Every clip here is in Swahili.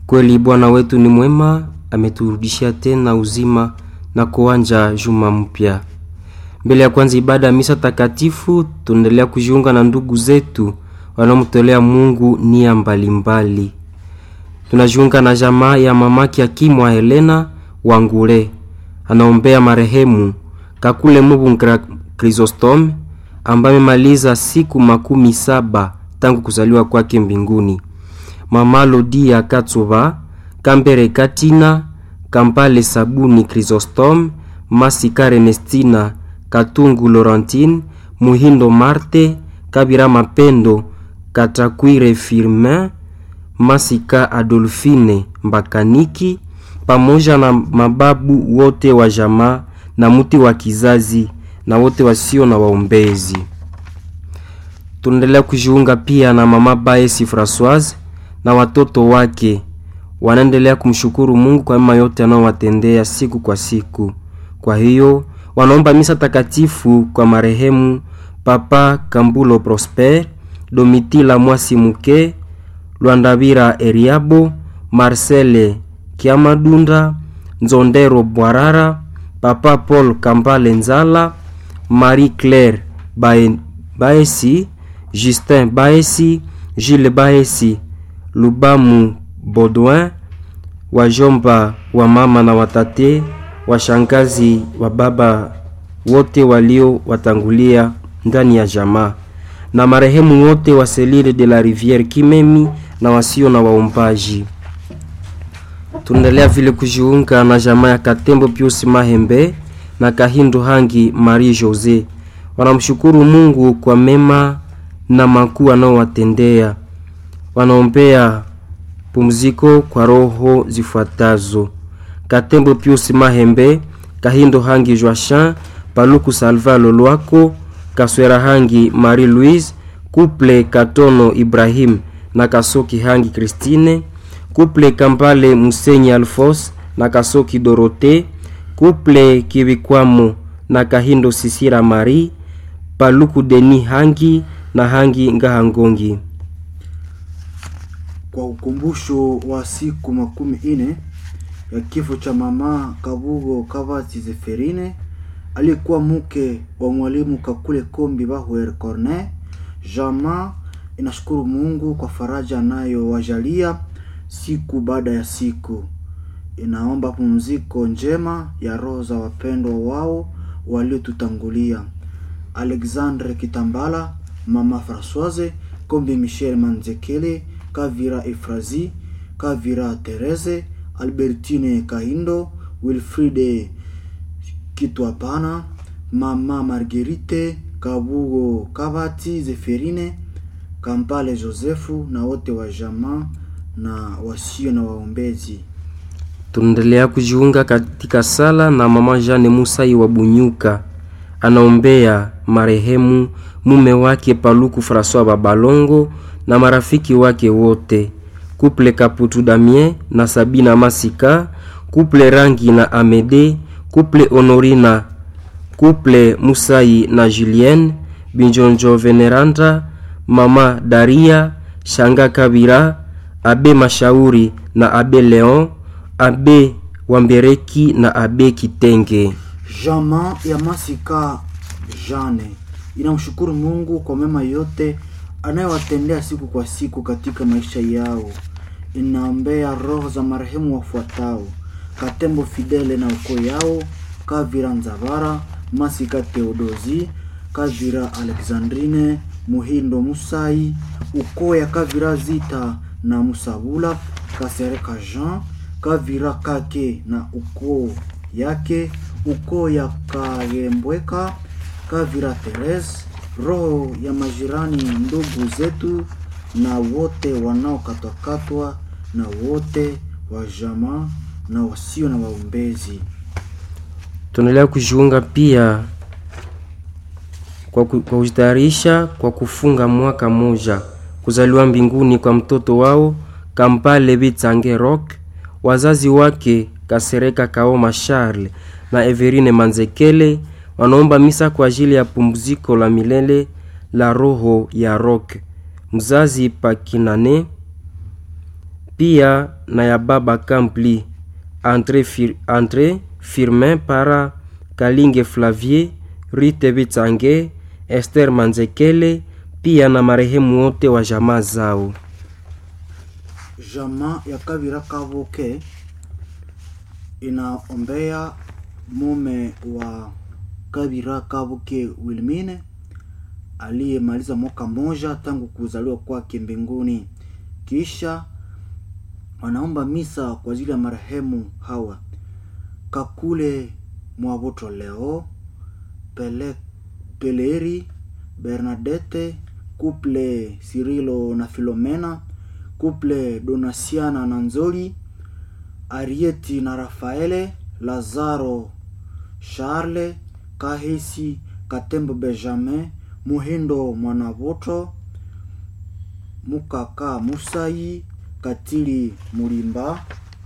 Kweli Bwana wetu ni mwema, ameturudishia tena uzima na kuanja juma mpya. Mbele ya kwanza ibada ya misa takatifu, tunaendelea kujiunga na ndugu zetu wanaomtolea Mungu nia mbalimbali. Tunajiunga na jamaa ya mamaki Akimwa Helena Wangule, anaombea marehemu Kakule Mubungra Chrysostom ambaye amemaliza siku makumi saba tangu kuzaliwa kwake mbinguni. Mama Lodia Katsuba Kambere Katina Kampale Sabuni Chrysostom Masika Ernestina Katungu Laurentine Muhindo Marte Kabira Mapendo Katakwire Firmin Masika Adolfine Mbakaniki pamoja na mababu wote wa jamaa na mti wa kizazi na wote wasio na waombezi. Tunaendelea kujiunga pia na mama Baesi Francoise na watoto wake wanaendelea kumshukuru Mungu kwa mema yote anayowatendea siku kwa siku. Kwa hiyo wanaomba misa takatifu kwa marehemu Papa Kambulo Prosper, Domitila Mwasi Muke, Lwandabira Eriabo, Marcele Kiamadunda, Nzondero Bwarara, Papa Paul Kambale Nzala, Marie Claire Bae, Baesi, Justin Baesi, Gilles Baesi, Lubamu Baudouin, wajomba wa mama na watate, washangazi wa baba wote walio watangulia ndani ya jamaa na marehemu wote wa Selile de la Riviere Kimemi na wasio na waombaji. Tunaendelea vile kujiunga na jamaa ya Katembo Pius Mahembe na Kahindo Hangi Marie Jose, wanamshukuru Mungu kwa mema na makuu anaowatendea. Wanaombea pumziko kwa roho zifuatazo: Katembo Pius Mahembe, Kahindo Hangi Joachin, Paluku Salva Lolwako, Kaswera Hangi Marie Louise, Couple Katono Ibrahim na Kasoki Hangi Christine, Couple Kampale Musenyi Alfos na Kasoki Dorote, Couple Kibikwamo na Kahindo Sisira Marie, Paluku Deni Hangi na Hangi Ngahangongi. Kwa ukumbusho wa siku makumi ine ya kifo cha mama Kabugo Kavati Zeferine aliyekuwa mke wa mwalimu Kakule Kombi Bahuer Corne, jamaa inashukuru Mungu kwa faraja anayowajalia siku baada ya siku. Inaomba pumziko njema ya roho za wapendwa wao waliotutangulia: Alexandre Kitambala, mama Francoise Kombi, Michel Manzekele, Kavira Efrazi, Kavira Terese, Albertine Kahindo, Wilfride Kitwapana, mama Marguerite Kabugo Kabati Zeferine, Kampale Josefu na wote wa jamaa na wasio na waombezi. Tunaendelea kujiunga katika sala na mama Jane Musai wa Bunyuka, anaombea marehemu mume wake Paluku Francois Babalongo na marafiki wake wote, Kuple Kaputu Damien na Sabina Masika, Kuple Rangi na Amede, Kuple Honorina, Kuple Musai na Julienne, Binjonjo Veneranda, Mama Daria, Shanga Kabira, Abe Mashauri na Abe Leon, Abe Wambereki na Abe Kitenge. Jamaa ya Masika Jane inamshukuru Mungu kwa mema yote anayowatendea siku kwa siku katika maisha yao. Inaombea roho za marehemu wafuatao: Katembo Fidele na ukoo yao, Kavira Nzavara, Masika Theodosi, Kavira Alexandrine, Muhindo Musai, ukoo ya Kavira Zita na Musabula, Kasereka Jean, Kavira Kake na ukoo yake, ukoo ya Kagembweka, Kavira Therese, roho ya majirani, ndugu zetu na wote wanaokatwakatwa na wote wa jamaa na wasio na waombezi. Tunaendelea kujiunga pia kwa ku- kwa kujitayarisha kwa kufunga mwaka moja kuzaliwa mbinguni kwa mtoto wao Kampale Bitsange Rock, wazazi wake Kasereka Kaoma Charles na Everine Manzekele wanaomba misa kwa ajili ya pumziko la milele la roho ya Rock mzazi Pakinane pia na ya baba Kampli Andre, Fir, Andre Firmin para Kalinge Flavie Rite Bitsange Esther Manzekele pia na marehemu wote wa jamaa zao. Jamaa ya Kavira Kavuke inaombea mume wa Kavira Kavuke Wilmine aliyemaliza mwaka mmoja tangu kuzaliwa kwake mbinguni. Kisha wanaomba misa kwa ajili ya marehemu hawa Kakule Mwavoto Leo Pele, Peleri Bernadette Couple Sirilo na Filomena Couple Donasiana na Nzoli Arieti na Rafaele Lazaro Charles Kahesi Katembo Benjamin Muhindo Mwanavoto Mukaka Musai Katili Mulimba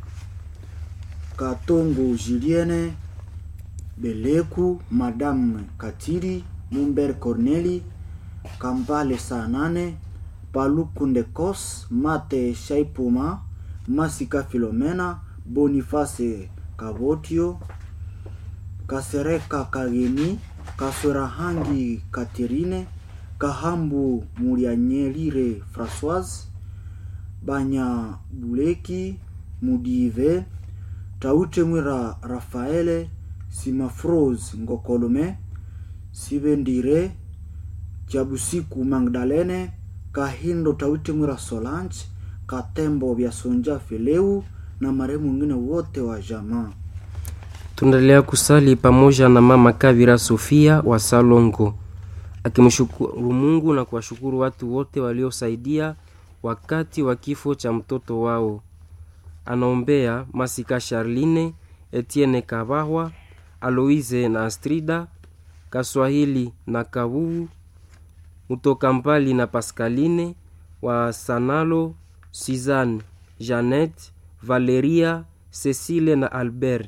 Katongo Julienne Beleku Madame Katili Mumber Corneli Kambale saa nane Paluku Ndekos Mate Shaipuma Masika Filomena Boniface Kabotio Kasereka Kageni Kaswerahangi Katerine Kahambu Mulianyelire Françoise Banya Buleki Mudive Taute Mwira Rafaele Simafrose Ngokolome Sibendire Chabusiku Magdalene Kahindo Taute Mwira Solange Katembo vya Sonja Fileu na marehemu wengine wote wa jamaa. Tunaendelea kusali pamoja na mama Kavira Sofia wa Salongo akimshukuru Mungu na kuwashukuru watu wote waliosaidia wakati wa kifo cha mtoto wao. Anaombea Masika Charline, Etienne Kabahwa, Aloise na Astrida, Kaswahili na Kabuu, Mutoka Mbali na Pascaline wa Sanalo, Suzanne, Jeannette, Valeria, Cecile na Albert.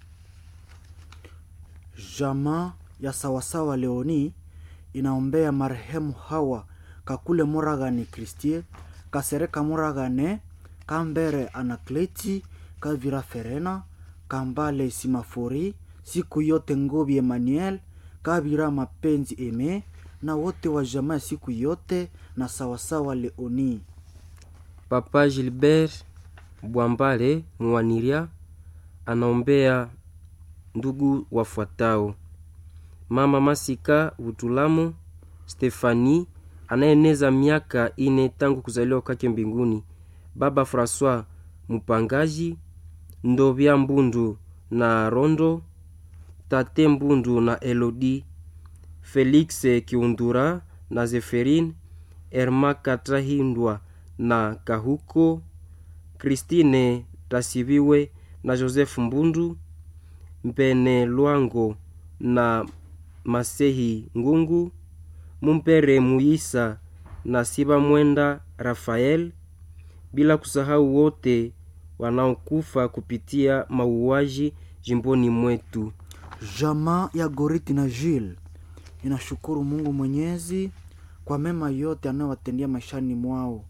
Jamaa ya sawasawa Leoni inaombea marehemu hawa Kakule Moragane Kristie, Kasereka Moragane, Kambere Anakleti, Kavira Ferena, Kambale Simafori, siku yote Ngobi Emmanuel, Kavira Mapenzi Eme na wote wa jamaa ya siku yote na sawasawa Leoni. Papa Gilbert Bwambale Mwaniria anaombea ndugu wafuatao: mama Masika Butulamu Stefani anayeneza miaka ine tangu kuzaliwa kwake mbinguni, baba Francois Mupangaji Ndovya Mbundu na Rondo, tate Mbundu na Elodi, Felix Kiundura na Zeferine, Erma Katrahindwa na Kahuko, Christine Tasibiwe na Joseph Mbundu, Mpene Lwango na Masehi Ngungu, Mumpere Muisa na Siba Mwenda Rafael, bila kusahau wote wanaokufa kupitia mauaji jimboni mwetu. Jamaa ya Goriti na Jil inashukuru Mungu Mwenyezi kwa mema yote anayowatendea maishani mwao.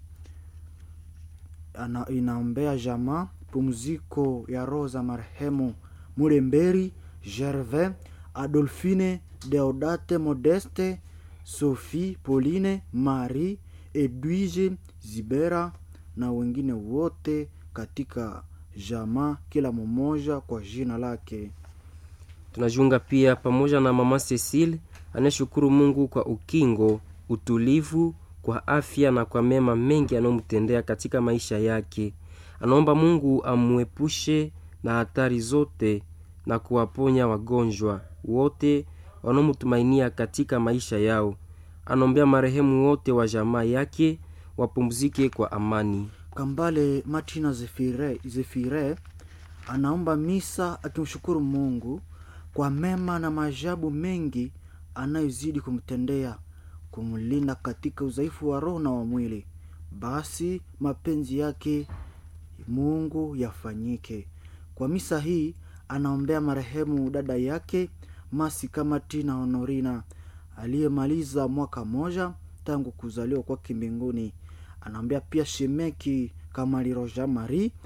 Ana, inaombea jamaa pumziko ya roho za marehemu Muremberi Gervais, Adolfine, Deodate, Modeste, Sophie, Pauline, Marie, Edwige, Zibera na wengine wote katika jamaa, kila mmoja kwa jina lake. Tunajiunga pia pamoja na mama Cecile anayeshukuru Mungu kwa ukingo, utulivu, kwa afya na kwa mema mengi anayomtendea katika maisha yake. Anaomba Mungu amwepushe na hatari zote na kuwaponya wagonjwa wote wanaomtumainia katika maisha yao. Anaombea marehemu wote wa jamaa yake wapumzike kwa amani. Kambale Martina Zefire, Zefire anaomba misa akimshukuru Mungu kwa mema na maajabu mengi anayozidi kumtendea, kumlinda katika udhaifu wa roho na wa mwili. Basi mapenzi yake Mungu yafanyike. Kwa misa hii anaombea marehemu dada yake Masika Martina Honorina aliyemaliza mwaka moja tangu kuzaliwa kwake mbinguni. Anaombea pia shemeki Kamali Roja Marie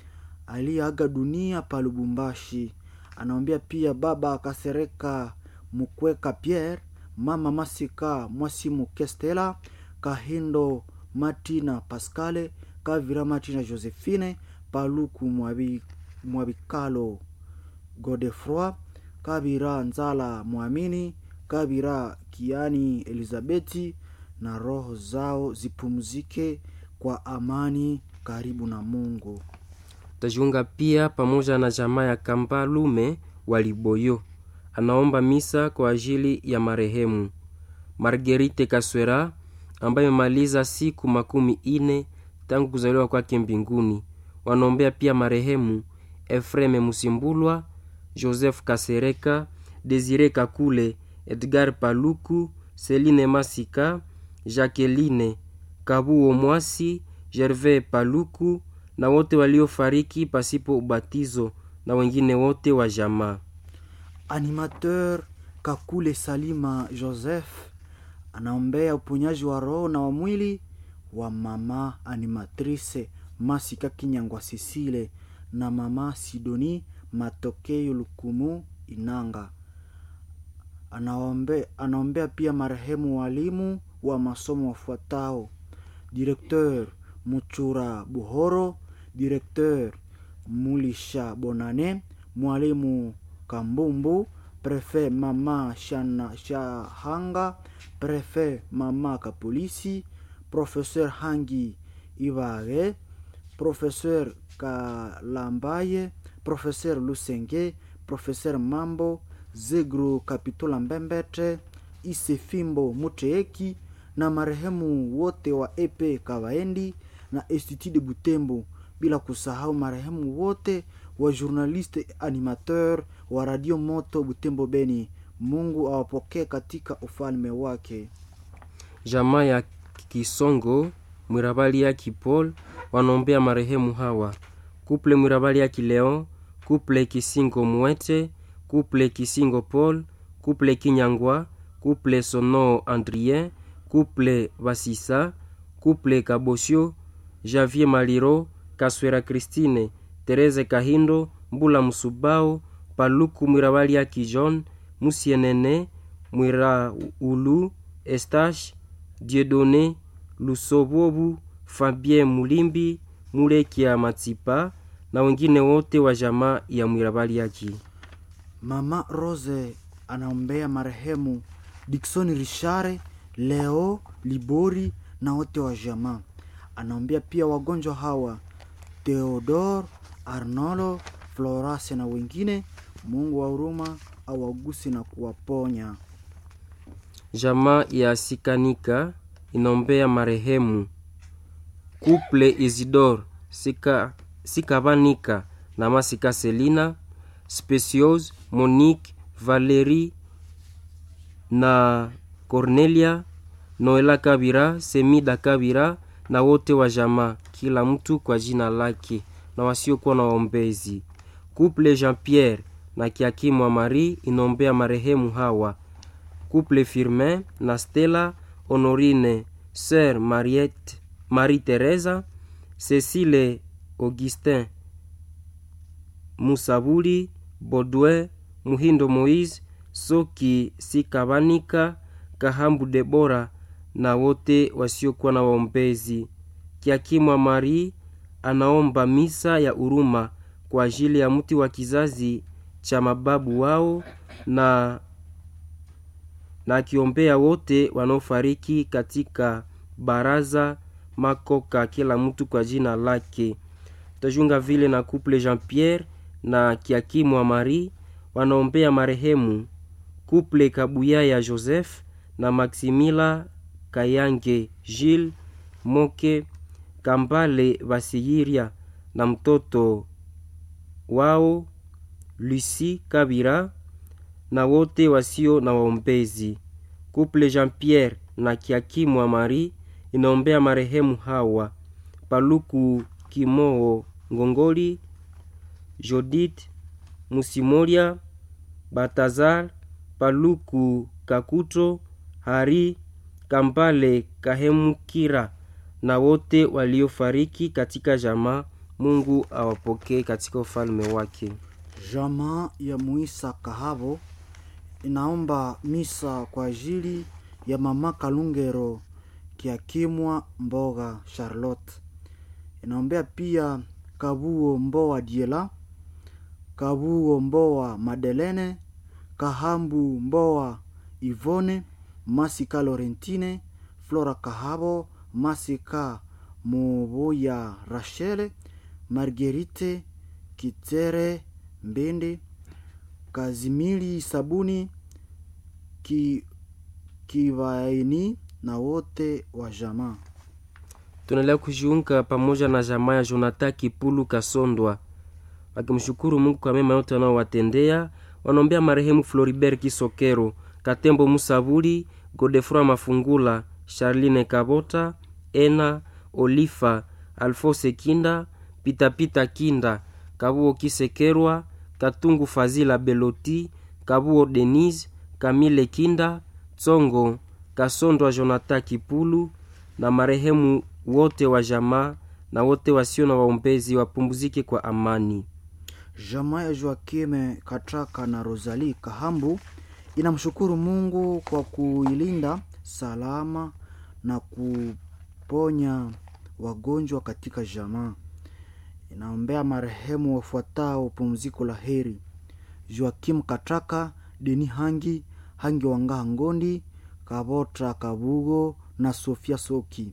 aliyeaga dunia pa Lubumbashi. Anaombea pia baba Kasereka Mukweka Pierre, mama Masika Mwasimu Kestela, Kahindo Matina Pascale, Kavira Matina Josephine, Paluku Mwabi, Mwabikalo Godefroi, Kabira Nzala Mwamini, Kabira Kiani Elizabeti, na roho zao zipumzike kwa amani karibu na Mungu. tajiunga pia pamoja na jamaa ya Kambalume wa Liboyo. Anaomba misa kwa ajili ya marehemu Margerite Kaswera ambaye amemaliza siku makumi ine tangu kuzaliwa kwake mbinguni. Wanaombea pia marehemu Efreme Musimbulwa, Joseph Kasereka, Desire Kakule, Edgar Paluku, Celine Masika, Jacqueline Kabuo Mwasi, Gervais Paluku na wote waliofariki pasipo ubatizo na wengine wote wa jamaa. Animateur Kakule Salima Joseph anaombea uponyaji wa roho na wa mwili wa mama animatrice Masika Kinyangwa Sisile na mama Sidoni Matokeo Lukumu Inanga. Anaombe, anaombea pia marehemu walimu wa masomo wafuatao: Directeur Muchura Buhoro, Directeur Mulisha Bonane, mwalimu Kambumbu, Prefet mama Shana Shahanga, Prefet mama Kapolisi, Professeur Hangi Ibage, Professeur Kalambaye, Professeur Lusenge, Professeur Mambo, Zegru Kapitula Mbembete, Isefimbo Muteeki na marehemu wote wa EP Kawaendi na Institut de Butembo, bila kusahau marehemu wote wa journaliste animateur wa Radio Moto Butembo Beni. Mungu awapokee katika ufalme wake. Jamaa ya Kisongo Mwirabali ya Kipol wanaombea marehemu hawa: kuple Mwirabali ya Kileon, kuple Kisingo Mwete, kuple Kisingo Paul, kuple Kinyangwa, kuple Sono Andrien, kuple Basisa, kuple Kabosio, Javier Maliro, Kaswera Christine, Tereze Kahindo, Mbula Musubao, Paluku Mwirabali ya Kijon, Musienene, Mwira Ulu, Estache, Dieudonné, Lusobobu, Fabien Mulimbi, Mulekia Matsipa na wengine wote wa jamaa ya Mwirabali yaki. Mama Rose anaombea marehemu Dickson Richare, Leo Libori na wote wa jamaa. Anaombea pia wagonjwa hawa Theodore, Arnolo, Florase na wengine. Mungu wa huruma awaguse na kuwaponya. Jamaa ya Sikanika inaombea marehemu Couple Isidore Sika, Sikavanika na Masika Selina Speciose Monique Valerie na Cornelia Noela Kabira Semida Kabira na wote wa jamaa, kila mtu kwa jina lake na wasiokuwa na waombezi. Couple Jean Pierre na Kiakimwa Marie inaombea marehemu hawa Couple Firmin na Stella Honorine Sœur Mariette Marie Teresa Cecile Augustin Musabuli Baudouin Muhindo Moise Soki Sikabanika Kahambu Debora na wote wasiokuwa na waombezi. Kiakimwa Marie anaomba misa ya huruma kwa ajili ya mti wa kizazi cha mababu wao na na akiombea wote wanaofariki katika baraza makoka, kila mtu kwa jina lake. Tajunga vile na couple Jean Pierre na Kiakimwa Marie wanaombea marehemu couple Kabuya ya Joseph na Maximila Kayange Gilles Moke Kambale Basiyiria na mtoto wao Lucie Kabira na wote wasio na waombezi. Couple Jean Pierre na Kiakimwa Marie inaombea marehemu hawa Paluku Kimoo Ngongoli, Jodith Musimoria, Batazar Paluku Kakuto, Hari Kambale Kahemukira na wote waliofariki katika jamaa Mungu awapokee katika ufalme wake. Jamaa ya Muisa Kahabo inaomba misa kwa ajili ya mama Kalungero Kiakimwa Mboga Charlotte. Inaombea pia Kabuo Mboa Diela, Kabuo Mboa Madelene, Kahambu Mboa Ivone, Masika Lorentine, Flora Kahabo, Masika Moboya Rachele, Marguerite Kitere Mbende, Kazimili Sabuni ki, Kivaini na wote wa jamaa. Tunaendelea kujiunga pamoja na jamaa ya Jonathan Kipulu Kasondwa wakimshukuru Mungu kwa mema yote wanaowatendea. Wanaombea marehemu Floribert Kisokero, Katembo Musabuli, Godefroy Mafungula, Charline Kabota, Ena Olifa, Alfose Kinda, Pitapita Kinda, Kabuo Kisekerwa, Katungu Fazila Beloti, Kabuo Denise, Kamile Kinda, Tsongo Kasondwa, Jonathan Kipulu na marehemu wote wa jamaa na wote wasio na waombezi wapumzike kwa amani. Jamaa ya Joakime Katraka na Rosalie Kahambu inamshukuru Mungu kwa kuilinda salama na kuponya wagonjwa katika jamaa. Inaombea marehemu wafuatao pumziko la heri: Joakim Katraka, Deni Hangi, Hangi Wangaha Ngondi, Kabotra Kabugo na Sofia Soki,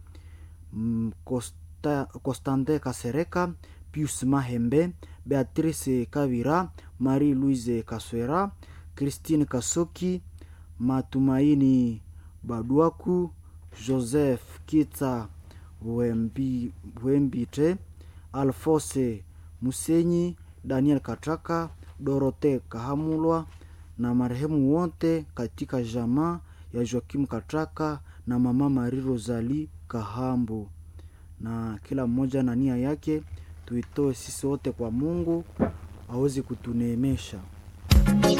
Mm, Costa, Costante Kasereka, Pius Mahembe, Beatrice Kavira, Marie Louise Kaswera, Christine Kasoki, Matumaini Baduaku, Joseph Kita Wembi, Wembite, Alfose Musenyi, Daniel Katraka, Dorote Kahamulwa na marehemu wote katika jamaa ya Joakim Katraka na mama Marie Rosalie Kahambu, na kila mmoja na nia yake tuitoe sisi wote kwa Mungu aweze kutuneemesha.